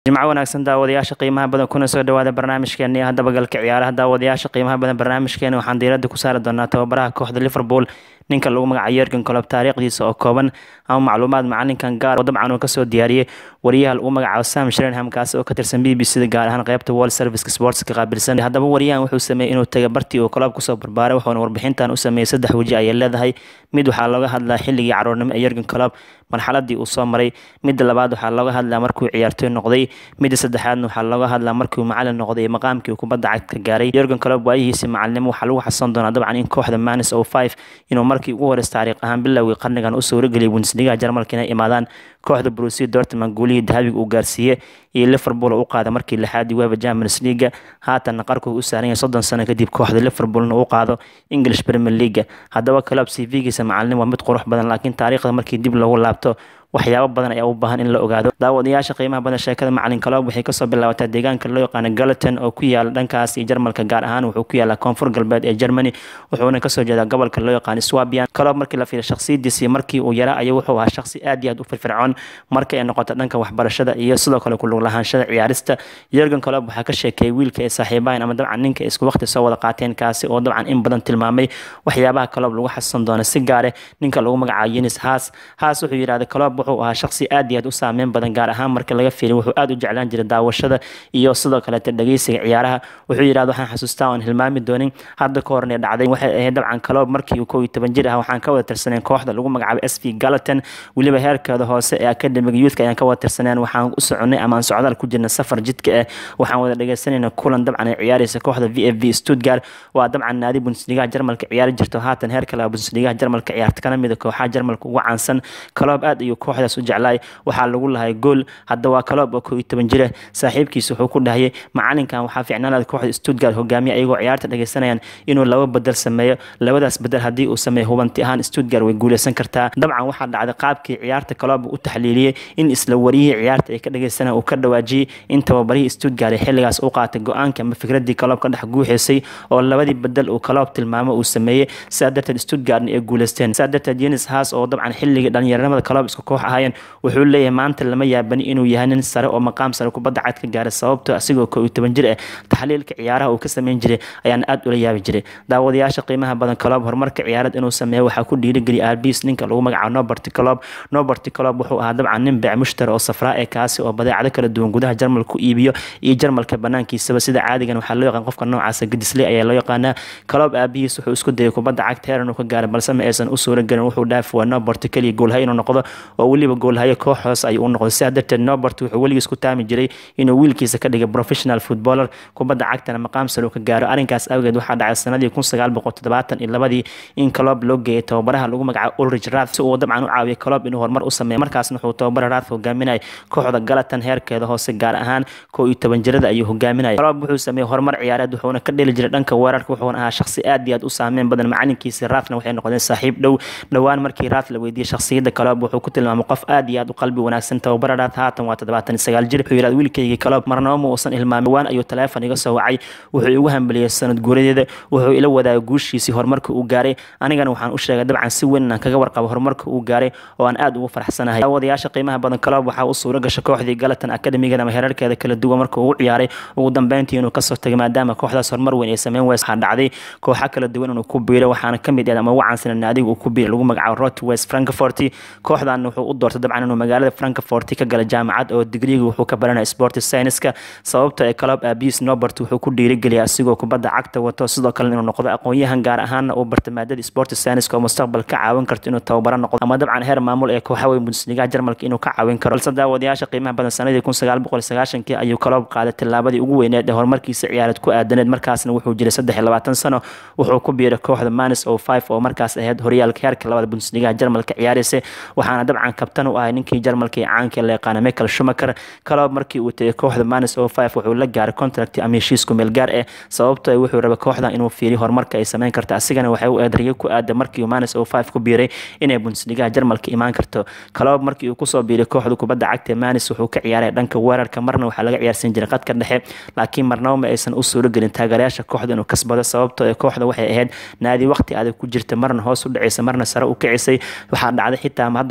jimco wanaagsan daawadayaasha qiimaha badan kuna soo dhawaada barnaamijkeena iyo haddaba galka ciyaaraha daawadayaasha qiimaha badan barnaamijkeena waxaan diiradda ku saari doonaa tababaraha kooxda liverpool ninka lagu magacayo yergen colob taariikhdiisa oo kooban ama macluumaad macalinkan gaar oo dabcan uu kasoo diyaariyey wariyaha lagu magacaabo sam shrenham kaasi oo ka tirsan b b c da gaar ahaan qeybta world service sportska qaabilsan haddaba wariyahan wuxuu sameeyey inuu taga bartii uu colob kusoo barbaaray wuxuuna warbixintan u sameeyey saddex weji ayay leedahay mid waxaa looga hadlaa xilligii caruurnimo ee yergen colob marxaladii uu soo maray midda labaad waxaa looga hadlaa markuu ciyaartoy noqday midda saddexaadna waxaa looga hadlaa markuu macalin noqday maqaamkii uu kubadda cagta gaaray yergen colob waayihiisi macalinimo waxaa lagu xasan doonaa dabcan in kooxda manis o five inuu markii ugu horeys taariikh ahaan bilowgii qarnigan u suurageliyay bundesligaha jarmalka inay imaadaan kooxda brusia dortmund guulihii dahabiga uu gaarsiiyey iyo liverpool oo u qaaday markii lixaadii weeva champions leaga haatanna qarkuu u saaran yahay soddon sano kadib kooxda liverpoolna u qaado english premier leaga haddaba colob cv-giisa macalin waa mid qurux badan laakiin taariikhda markii dib loogu laabto waxyaabo badan ayaa u baahan in la ogaado daawadayaasha qiimaha badan sheekada macalin colob waxay kasoo bilaabataa deegaanka loo yaqaano galaton oo ku yaala dhankaas iyo jarmalka gaar ahaan wuxuu ku yaalaa koonfur galbeed ee germany wuxuuna kasoo jeedaa gobolka loo yaqaano swabian colob markii la fiiriyo shakhsiyadiisii markii uu yaraa ayuu wuxuu ahaa shakhsi aad iyo aad u firfircoon marka ay noqoto dhanka waxbarashada iyo sidoo kale kulug lahaanshada ciyaarista yergen colob waxaa ka sheekeeyay wiilka ay saaxiibahan ama dabcan ninka isku waqti soo wada qaateen kaasi oo dabcan in badan tilmaamay waxyaabaha colob lagu xasuusan doono si gaare ninka lagu magacaabo yenis haas haas wuxuu yidhahda colob wuxuu ahaa shakhsi aad iyo aad u saameyn badan gaar ahaan marka laga fiiriy wuxuu aad u jeclaan jiray daawashada iyo sidoo kaleeta dhageysiga ciyaaraha wuxuu yidhahda waxaan xasuustaa oon hilmaami doonin hadda ka horne dhacday waxay ahayd dabcan colob markii uu kow iyo toban jir ah waxaan ka wada tirsaneen kooxda lagu magacaabo s v galaton weliba heerkeeda hoose ee academiga youthka ayaan ka wada tirsaneen waxaan u soconay ama aan socdaal ku jirna safar jidka ah waxaan wada dhegeysanayna kulan dabcan ay ciyaaraysa kooxda v f v stuttgart waa dabcan naadi bundesligaha jarmalka ciyaari jirto haatan heerka laba bundesligaha jarmalka ciyaarta kana mida kooxaha jarmalka ugu caansan colob aad ayuu kooxdaas u jeclaay waxaa lagu lahay gool hadda waa colob oo kow iyo toban jira saaxiibkiisa wuxuu ku dhahayay macalinkan waxaa fiicnaanaad kooxda stuttgart hogaamiya ayagoo ciyaarta dhegeysanayaan inuu laba bedel sameeyo labadaas bedel haddii uu sameeyo hubanti ahaan stuttgart way guuleysan kartaa dabcan waxaa dhacday qaabkii ciyaarta colob u taxliiliyey in isla wariyihii ciyaarta ay ka dhegeysanayaan uu ka dhawaajiyey in tababarihii stuttgart ee xilligaas u qaatay go-aanka ama fikradii colob ka dhex guuxeysay oo labadii bedel uu colob tilmaamo uu sameeyey sidaa darteed stuttgartna ay guuleysteen sidaa darteed yenis haas oo dabcan xilligii dhalinyaranimada colob isku koox ahaayeen wuxuu leeyahay maanta lama yaabani inuu yahay nin sare oo maqaam sare kubadda cad ka gaaray sababto asigoo kow iyo toban jir ah taxliilka ciyaaraha uu ka sameyn jiray ayaan aad ula yaabi jiray daawadayaasha qiimaha badan colob horumarka ciyaarad inuu sameeyo waxaa ku dhiirigeliyay arbis ninka lagu magacaabo noberty colob noberty colob wuxuu ahaa dabcan nin beec mushtari oo safraa ee kaasi oo badeecado kala duwan gudaha jarmalka ku iibiyo iyo jarmalka banaankiisaba sida caadigan waxaa loo yaqaan qofka noocaasa gedisley ayaa loo yaqaanaa colob aabihiis wuxuu isku dayay kubadda cagta heer inuu ka gaaray balse ma aysan u suura gelin wuxuu dhaafi waa noberty keliya goolhayo inuu noqdo oo weliba goolhayo koox hoose ayuu u noqday sidaa darteed nobert wuxuu weligiis ku taami jiray inuu wiilkiisa ka dhigay professional footballer kubadda cagtana maqaam sare uu ka gaaro arrinkaas awgeed waxaa dhacay sanadii kun sagaal boqol toddobaatan iyo labadii in colob loo geeyay tababaraha lagu magacaabo ulrich rath si uu dabcan u caawiyay colob inuu horumar u sameeyo markaasna wuxuu tababara rath hogaaminayay kooxda galatan heerkeeda hoose gaar ahaan kow iyo toban jirada ayuu hogaaminayay colob wuxuu sameeyey horumar ciyaareed wuxuuna ka dheli jiray dhanka weerarka wuxuuna ahaa shakhsi aad iyo aad u saameyn badan macalinkiisa rathna waxay noqdeen saaxiib dhow dhowaan markii rath la weydiiyey shakhsiyadda colob wuxuu ku tilmaamay qof aad iyo aad u qalbi wanaagsan tababara rath haatan waa toddobaatan iyo sagaal jir wuxuu yidhahda wiilkaygii colob marnaba ma uusan ilmaamin dhowaan ayuu taleefon iga soo wacay wuxuu igu hambeliyey sanad guuradeeda wuxuu ila wadaagay guushiisii horumarka uu gaaray anigana waxaan u sheegay dabcan si weyn inaan kaga warqabo horumarka uu gaaray oo aan aad ugu faraxsanahay daawadayaasha qiimaha badan colob waxaa u suura gashay kooxdii galatan academigan ama heerarkeeda kala duwan marka uu ciyaaray ugu dambeyntii inuu kasoo tagay maadaama kooxdaas horumar weyn ay sameyn weysa waxaa dhacday kooxa kala duwan inuu ku biiray waxaana ka mid ah ama ugu caansan naadiga uu ku biiray lagu magacaabo rot west frankfort kooxdan wuxuu u doortay dabcan inuu magaalada frankfort ka gala jaamacad oo digriga wuxuu ka baranaya sport scienceska sababta ee colob abis nobert wuxuu ku dhiirigeliyay asigoo kubadda cagta wato sidoo kale inuu noqdo aqoon-yahan gaar ahaana uu barta maadada sport scienceska oo mustaqbal ka caawin karto inuu tababaro noqdo ama dabcan heer maamul ee kooxa weyn bundesligaha jarmalka inuu ka caawin karo balse daawadayaasha qiimaha badan sanadii kun sagaal boqol sagaashankii ayuu colob qaaday tillaabadii ugu weyneed ee horumarkiisa ciyaareed ku aadaneed markaasna wuxuu jiray saddex iyo labaatan sano wuxuu ku biiray kooxda manis o five oo markaas ahayd horyaalka heerka labada bundesligaha jarmalka ciyaaraysa waxaana dabcan kabtan u ahay ninkii jarmalka ee caanka la yaqaana michael schumacher colob markii uu tegay kooxda manis o five wuxuu la gaaray contract ama heshiisku meel gaar ah sababto wuxuu rabay kooxdan inuu fiiriyo horumarka ay sameyn karta asigana waxay u eedriyo ku aada markii manis o five ku biiray inay bundesligaha jarmalka imaan karto colob markii uu kusoo biiray kooxda kubadda cagta manis wuxuu ka ciyaaray dhanka weerarka marna waxaa laga ciyaarsiin jiray qadka dhexe laakiin marnaba ma aysan u suuro gelin taageerayaasha kooxda inuu kasbado sababtoo ee kooxda waxay ahayd naadi waqti adag ku jirta marna hoos u dhacaysa marna sare u kicisay waxaa dhacday xitaa hadda ka hor in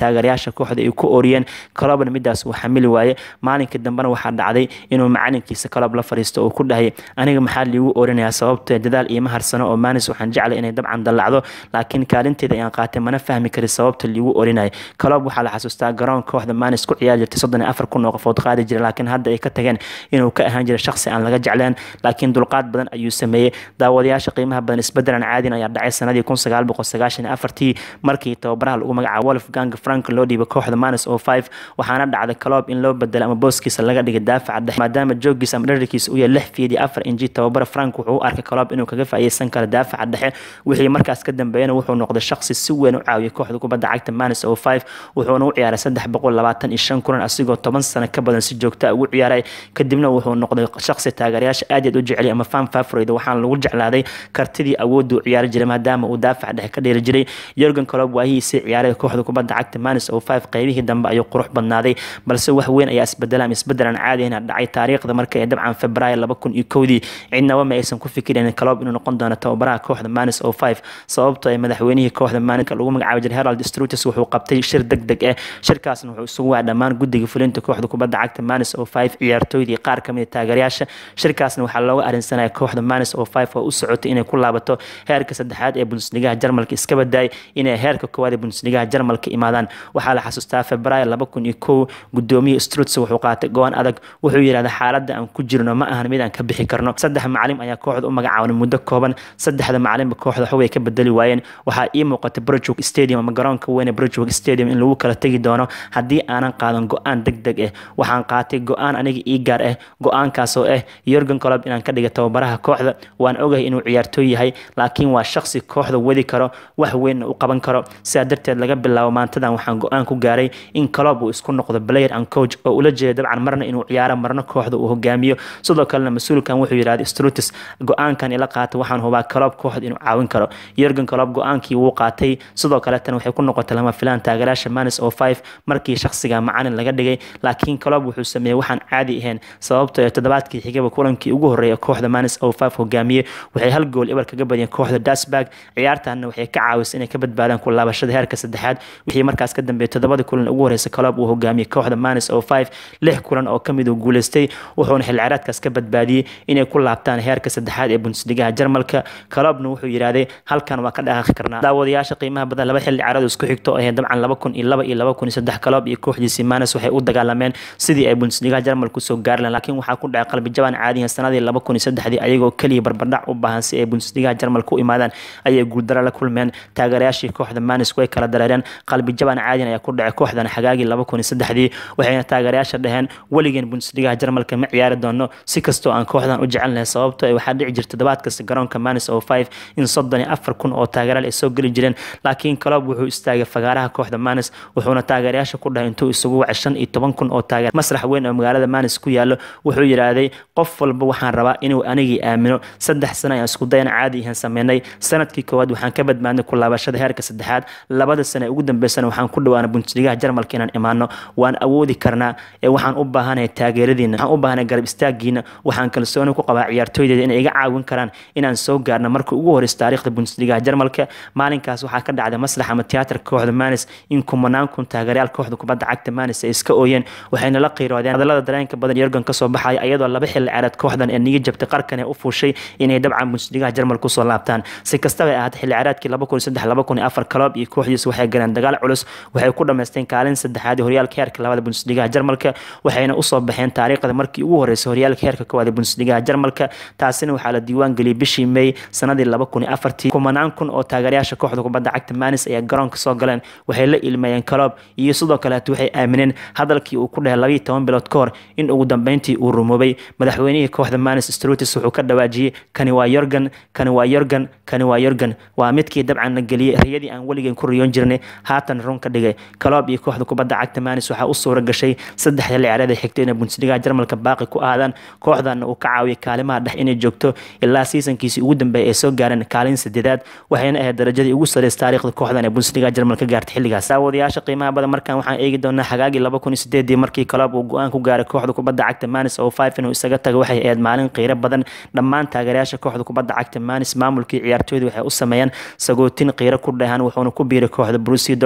taageerayaasha kooxda ay ku ooriyeen kalobna midaas uu xamili waaye maalinka dambena waxaa dhacday inuu macalinkiisa kalob la fariisto oo ku dhahay aniga maxaa liigu oorinayaa sababtee dadaal iima harsano oo maanis waxaan jeclay inay dabcan dallacdo laakiin kaalinteeda ayaan qaatay mana fahmi kari sababta liigu oorinayo kalob waxaa la xasuustaa garoon kooxda maanis ku ciyaari jirtay soddon iyo afar kun oo qofood qaadi jiray laakiin hadda ay ka tageen inuu ka ahaan jiray shaqsi aan laga jecleen laakiin dulqaad badan ayuu sameeyey daawadayaasha qiimaha badan isbedelan caadin ayaa dhacay sanadii kun sagaal boqol sagaashan iyo afartii markii tababaraha lagu magacaabo wolfgang frank loo dhiibay kooxda manis oo five waxaana dhacday kaloob in loo bedelo ama booskiisa laga dhigay daafaca dhexe maadaama joogiisa ama dherarkiisa uu yahay lix fiid iyo afar inji tababara frank wuxuu u arkay kaloob inuu kaga faa'iideysan karo daafaca dhexe wixii markaas ka dambeeyana wuxuu noqday shaqsi si weyn u caawiyay kooxda kubadda cagta manis oo five wuxuuna u ciyaaray saddex boqol labaatan iyo shan kulan asigoo toban sano ka badan si joogta ugu ciyaaray kadibna wuxuu noqday shaqsi taageerayaasha aad aad u jeceliy ama fan favorite waxaana lagu jeclaaday kartidii awoodda u ciyaari jiray maadaama uu daafac dhexe ka dheeri jiray yorgan colob waahihiisii ciyaaray kooxda kubadda cagta manis oo five qaybihii dambe ayuu qurux badnaaday balse wax weyn ayaa isbedela ama isbedelan caadiyana dhacay taariikhda marka ee dabcan februaayo laba kun iyo kowdii cidnaba ma aysan ku fikirin colob inuu noqon doono tababaraha kooxda manis oo five sababtoo ay madaxweynihii kooxda maninka lagu magacaabi jiray herald strutus wuxuu qabtay shir deg deg ah shirkaasna wuxuu isugu waa dhammaan guddiga fulinta kooxda kubadda cagta manis oo five ciyaartooydii qaar kamid taageerayaasha shirkaasna waxaa looga arrinsanaya kooxda manis oo five oo u socotay inay ku laabato heerka saddexaad ee bundesligaha jarmalka iska badaay inay heerka koowaad ee bundesligaha jarmalka imaadaan waxaa la xasuustaa februaayo laba kun iyo kow gudoomiye struts wuxuu qaatay go-aan adag wuxuu yidhahda xaaladda aan ku jirno ma ahan mid aan ka bixi karno saddex macalin ayaa kooxda u magacaaban muddo kooban saddexda macalinba kooxda xogay ka bedeli waayeen waxaa ii muuqatay brojog stadium ama garoonka weyne brojog stadium in lagu kala tegi doono haddii aanan qaadan go-aan deg deg ah waxaan qaatay go-aan aniga ii gaar ah go-aankaas oo ah yorgan colob inaan ka dhiga tababaraha kooxda waan ogahay inuu ciyaartooy yahay laakiin waa shaqsi kooxda wadi karo wax weynna u qaban karo sidaa darteed laga bilaabo maantadan waxaan go-aan ku gaaray in colob uu isku noqdo player and coach oo ula jeeda dabcan marna inuu ciyaaro marna kooxda uu hogaamiyo sidoo kalena mas-uulkan wuxuu yidhahda strutis go-aankan ila qaatay waxaan hubaa colob kooxda inuu caawin karo yorgan colob go-aankii wuu qaatay sidoo kaleetana waxay ku noqotay lama filaan taageeraasha manis oo five markii shaqsiga macalin laga dhigay laakiin colob wuxuu sameeyey waxaan caadi ahayn sababtoo toddobaadkii xigaba kulankii ugu horreeya kooxda manis oo five hogaamiye waxay hal gool ebar kaga badiyeen kooxda dasburg ciyaartaana waxay ka caawisay inay ka badbaadaan ku laabashada heerka saddexaad wixii markaas ka dambeeyay toddobada kulan ugu horeysa colob uu hogaamiyey kooxda manis oo five lix kulan oo kamid uu guuleystay wuxuuna xil ciyaareedkaas ka badbaadiyey inay ku laabtaan heerka saddexaad ee bundesligaha jarmalka colobna wuxuu yidhaahday halkan waa ka dhaqaaqi karnaa daawadayaasha qiimaha badan laba xilli ciyaaradu isku xigto ahee dabcan laba kun iyo laba iyo laba kun iyo saddex colob iyo kooxdiisii manis waxay u dagaalameen sidii ay bundesligaha jarmalka usoo gaari lahayn laakiin waxaa ku dhacay qalbi jabaan caadiyan sanadii laba kun iyo saddexdii ayagoo keliya barbardhac u baahan si ay bundesligaha jarmalka u imaadaan ayay guuldaro la kulmeen taageerayaashii kooxda manis way kala dareereen qalbi jabaan caadiyan ayaa ku dhacay kooxdan xagaagii laba kun iyo saddexdii waxayna taageerayaasha dhaheen weligeen bundesligaha jarmalka ma ciyaari doono si kastoo aan kooxdan u jecelnahay sababto ay waxaa dhici jirta todobaad kasta garoonka manis oo five in soddon iyo afar kun oo taageeraal ay soo geli jireen laakiin colob wuxuu istaagay fagaaraha kooxda manis wuxuuna taageerayaasha ku dhahay intuu isugu wacay shan iyo toban kun oo taageer masrax weyn oo magaalada manis ku yaalo wuxuu yidhaahday qof walba waxaan rabaa inuu anigii aamino saddex sano ayaan isku dayan caadi ihan sameynay sanadkii koowaad waxaan ka badbaadnay ku laabashada heerka saddexaad labada sano ee ugu dambeysana waxaan ku dhawaana bundesligaha jarmalka inaan imaano waan awoodi karnaa ee waxaan u baahanahay taageeradiina waxaan u baahanahay garab istaagiina waxaan kalsooni ku qabaa ciyaartooydeeda inay iga caawin karaan inaan soo gaarno markii ugu horeysa taariikhda bundesligaha jarmalka maalinkaas waxaa ka dhacday maslax ama tiyaatarka kooxda manis in kumanaan kun taageerayaal kooxda kubadda cagta manis ay iska ooyeen waxayna la qiiroodeen hadallada dareenka badan yorgan kasoo baxaya iyadoo laba xilli ciyaareed kooxdan ee niga jabtay qarkan ee u fuushay inay dabcan bundesligaha jarmalka usoo laabtaan si kastaba ay ahaatay xilli ciyaareedkii laba kun iyo saddex laba kun iyo afar colob iyo kooxdiisa waxay galeen dagaal culus waxay ku dhamaysteen kaalin saddexaad ee horyaalka heerka labada bundesligaha jarmalka waxayna usoo baxeen taariikhda markii ugu horeysay horyaalka heerka koowaad ee bundesligaha jarmalka taasina waxaa la diiwaan geliyey bishii may sanadii laba kun iyo afartii kumanaan kun oo taageerayaasha kooxda kubadda cagta manis ayaa garoonka soo galeen waxay la ilmeeyeen colob iyo sidoo kaleeto waxay aamineen hadalkii uu ku dhahay labayo toban bilood ka hor in ugu dambeyntii uu rumoobay madaxweynihii kooxda manis strutis wuxuu ka dhawaajiyey kani waa yorgan kani waa yorgan kani waa yorgan waa midkii dabcan la geliyey riyadii aan weligeen ku riyoon jirnay haatan run ka dhigay colob iyo kooxda kubadda cagta manis waxaa u suura gashay saddex xilli ciyaareed ay xigtay inay bundesligaha jarmalka baaqi ku aadaan kooxdana uu ka caawiyay kaalimaha dhex inay joogto ilaa siisankiisii ugu dambeeyay ay soo gaareen kaalin sadeedaad waxayna ahayd darajadii ugu sareysa taariikhda kooxdan ee bundesligaha jarmalka gaartay xilligaas daawadayaasha qiimaha badan markan waxaan eegi doonaa xagaagii laba kun iyo sideedii markii colob uu go-aan ku gaaray kooxda kubadda cagta manis oo five inuu isaga tago waxay ahayd maalin qiiro badan dhammaan taageerayaasha kooxda kubadda cagta manis maamulkii ciyaartooyda waxay u sameeyeen sagootin qiiro ku dhahan wuxuuna ku biiray kooxda brusia dortman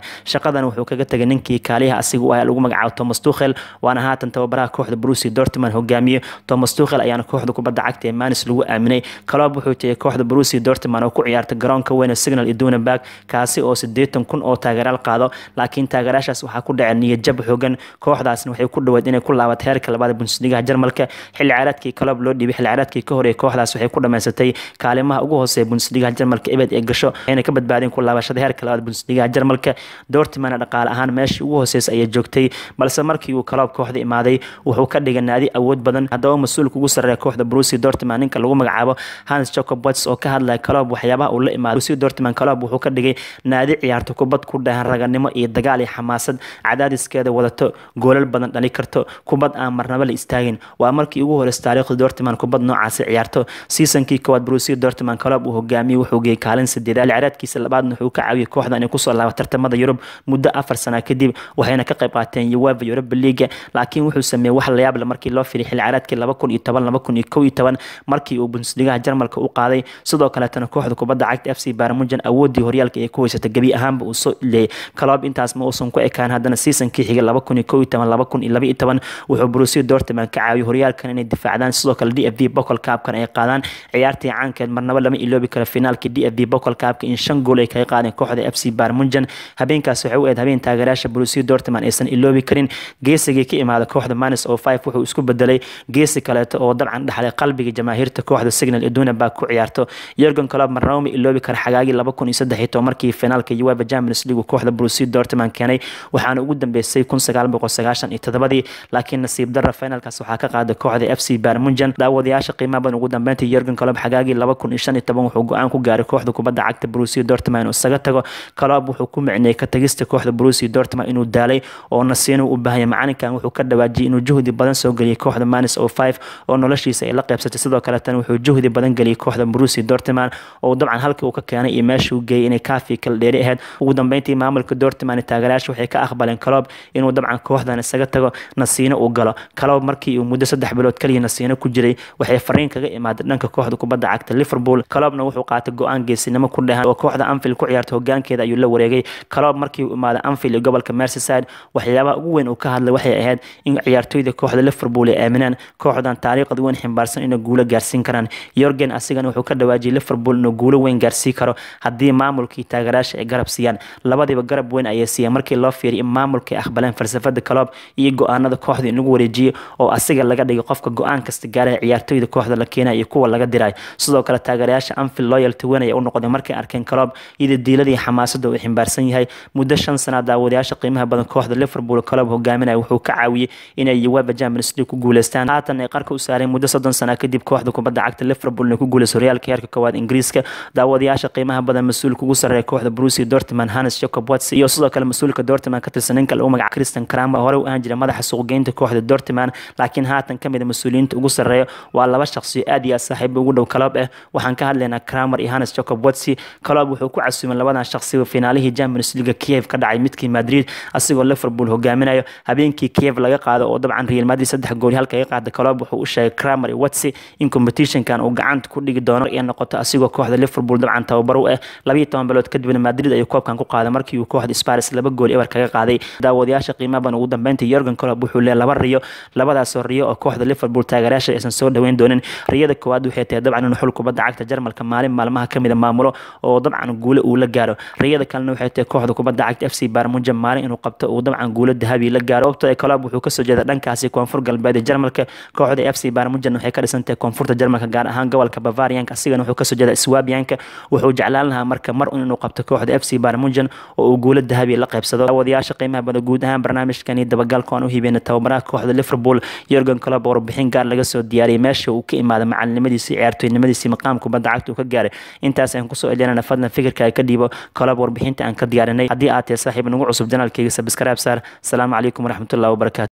shaqadan wuxuu kaga tegay ninkii kaaliyaha asiga u ah lagu magacaabo thomas tuchel waana haatan tababaraha kooxda brusi dortmund hogaamiye thomas tuchel ayaana kooxda kubadda cagta ee manis lagu aaminay kaloob wuxuu tegay kooxda brusi dortmund oo ku ciyaarta garoonka weyne signal iduna bag kaasi oo sideetan kun oo taageeraal qaado laakiin taageeraashaas waxaa ku dhacay niyad jab xoogan kooxdaasna waxay ku dhaweed inay ku laabato heerka labaad bundesligaha jarmalka xilli ciyaareedkii kaloob loo dhiibay xilli ciyaareedkii ka horeeyay kooxdaas waxay ku dhamaysatay kaalimaha ugu hooseeya bundesligaha jarmalka ebed ee gasho ayna ka badbaadeen ku laabashada heerka labaad bundesligaha jarmalka dortmund dhaqaale ahaan meeshii ugu hooseysa ayay joogtay balse markii uu kaloob kooxda imaaday wuxuu ka dhigay naadi awood badan haddaba mas-uulka ugu sarreeya kooxda brusi dortmund ninka lagu magacaabo hans jacob wats oo ka hadlaya kaloob waxyaabaha uu la imaaday brusi dortmund kaloob wuxuu ka dhigay naadi ciyaarto kubad ku dhahan raganimo iyo dagaal iyo xamaasad cadaadiskeeda wadato goolal badan dhali karto kubad aan marnaba la istaagin waa markii ugu horeysa taariikhda dortmund kubad noocaasi ciyaarto seasonkii koowaad brusi dortmund kaloob uu hogaamiyey wuxuu geeyey kaalin sideedaad ciyaareedkiisa labaadna wuxuu ka caawiyey kooxda inay kusoo laaba tartamada yurub muddo afar sana kadib waxayna ka qayb qaateen uefa europa leaga laakiin wuxuu sameeyey wax layaab le markii loo firay xilli ciyaareedkii laba kun iyo toban laba kun iyo kow iyo toban markii uu bundesligaha jarmalka u qaaday sidoo kaleetana kooxda kubadda cagta f c barmujan awoodii horyaalka ay ku weysatay gebi ahaanba uu soo ileeyay kaloob intaas ma uusan ku ekaan haddana seasonkii xigay laba kun iyo kow iyo toban laba kun iyo laba iyo toban wuxuu brusi dortmund ka caawiyey horyaalkan inay difaacdaan sidoo kale d f v bocol kaabkan ay qaadaan ciyaartii caankeed marnaba lama iloobi karo finaalkii d f v bocol kaabka in shan gool ay kaga qaadeen kooxda f c barmujan habeenkaas waxay u eed habeen taageerayaasha brusi dortmund aysan iloobi karin geesigii ka imaada kooxda manis oo five wuxuu isku bedelay geesi kaleeto oo dabcan dhaxlay qalbiga jamaahiirta kooxda signal iduna baa ku ciyaarto yorgan colob marnaba ma iloobi kara xagaagii laba kun iyo saddex iyo toban markii finaalka uefa champions league kooxda brusi dortmund keenay waxaana ugu dambeysay kun sagaal boqol sagaashan iyo todobadii laakiin nasiib darra finaalkaas waxaa ka qaaday kooxda f c barmunjan daawadayaasha qiimaha badan ugu dambeyntii yorgan colob xagaagii laba kun iyo shan iyo toban wuxuu go-aan ku gaaray kooxda kubadda cagta brusi dortmund inuu isaga tago colob wuxuu ku micneeyey ka tagista kooxda brusi dortmund inuu daalay oo nasiino u baahaya macalinkan wuxuu ka dhawaajiyey inuu juhdi badan soo geliyey kooxda manis oo five oo noloshiisa ay la qaybsatay sidoo kaletana wuxuu juhdi badan geliyey kooxda brusi dortmund oo dabcan halkii uu ka keenay iyo meesha uu geeyey inay kaafi kala dheeri ahayd ugu dambeyntii maamulka dortmund taageerayaasha waxay ka aqbaleen colob inuu dabcan kooxdan isaga tago nasiino uu galo colob markii uu muddo saddex bilood kaliya nasiino ku jiray waxay fariin kaga imaaday dhanka kooxda kubadda cagta liverpool colobna wuxuu qaatay go-aan geesinimo ku dhehan oo kooxda anfield ku ciyaarta hogaankeeda ayuu la wareegay colob markii uu imaaday anfield iyo gobolka merseyside waxyaabaha ugu weyn uu ka hadlay waxay ahayd in ciyaartoyda kooxda liverpool ay aaminaan kooxdan taariikhda weyn ximbaarsan inay guulo gaarsiin karaan yorgen asigana wuxuu ka dhawaajiyay liverpool inuu guulo weyn gaarsii karo haddii maamulkii taageerayaasha ay garab siiyaan labadiiba garab weyn ayay siiyeen markii loo fiiriyay in maamulka ay aqbaleen falsafada colob iyo go-aanada kooxda in lagu wareejiyey oo asiga laga dhigay qofka go-aan kasta gaaraya ciyaartoyda kooxda la keenaya iyo kuwa laga diray sidoo kale taageerayaasha anfield loyalty weyn ayay u noqdeen markay arkeen colob iyada diiladii xamaasada uu ximbaarsan yahay muddo shan sana daawadayaasha qiimaha badan kooxda liverpool colob hogaaminaya wuxuu ka caawiyey inay uefa champions league ku guuleystaan haatan ay qarka u saareen muddo soddon sana kadib kooxda kubadda cagta liverpool inay ku guuleyso horyaalka heerka koowaad ingiriiska daawadayaasha qiimaha badan mas-uulka ugu sarreeya kooxda brusi dortmund hannes jacob watts iyo sidoo kale mas-uulka dortmund ka tirsan ninka lagu magaca christian kramer hore u ahaan jiray madaxa suuqgeynta kooxda dortmund laakiin haatan ka mid a mas-uuliyiinta ugu sarreeya waa laba shaqsiyo aad iyo aad saaxiib ugu dhow colob ah waxaan ka hadlaynaa kramer iyo hannes jacob watts colob wuxuu ku casuumay labadan shaqsiba finaalihii champions league kiev ka dhacay midkii madrid asigoo liverpool hogaaminayo habeenkii kiev laga qaado oo dabcan real madrid saddex gooli halka ay qaada colob wuxuu u sheegay kramer iyo watsi in competitionkan uu gacanta ku dhigi doono ay noqoto asigoo kooxda liverpool dabcan tababar u ah labiyo toban bilood kadibna madrid ayuu koobkan ku qaaday markii uu kooxda sparis laba gool eber kaga qaaday daawadayaasha qiimaban ugu dambeyntii yorgan colob wuxuu leeyahay laba riyo labadaasoo riyo oo kooxda liverpool taageerayaasha aysan soo dhaweyn doonin riyada koowaad waxay tahay dabcan inuu xul kubadda cagta jarmalka maalin maalmaha kamid a maamulo oo dabcan guule uu la gaaro riyada kalena waxay tahay kooxda kubadda cagta f c barmuja maalin inuu qabto uu dabcan guulo dahabi la gaaro sababto colob wuxuu kasoo jeeda dhankaasi koonfur galbeed ee jarmalka kooxda f c barmujan waxay ka dhisantahay koonfurta jarmalka gaar ahaan gobolka bavarianka asigana wuxuu kasoo jeeda swabianka wuxuu jeclaan lahaa marka mar un inuu qabto kooxda f c barmujan oo uu guulo dahabi la qaybsado wadayaasha qiimaha bada guud ahaan barnaamijkani dabagalka aan u hibeenay tababaraha kooxda liverpool yorgan colob oo warbixin gaar laga soo diyaariyay meesha uu ka imaaday macalinimadiisii ciyaartoynimadiisii maqaam kubadda cagta uu ka gaaray intaas aan kusoo celinana fadlan fikirka ay ka dhiibo colob warbixinta aan ka diyaarinay haddii aad tahay saaxiib nagu cusub janaalkeyga sabscribe saar asalaamu calaykum waraxmatullahi wabarakatu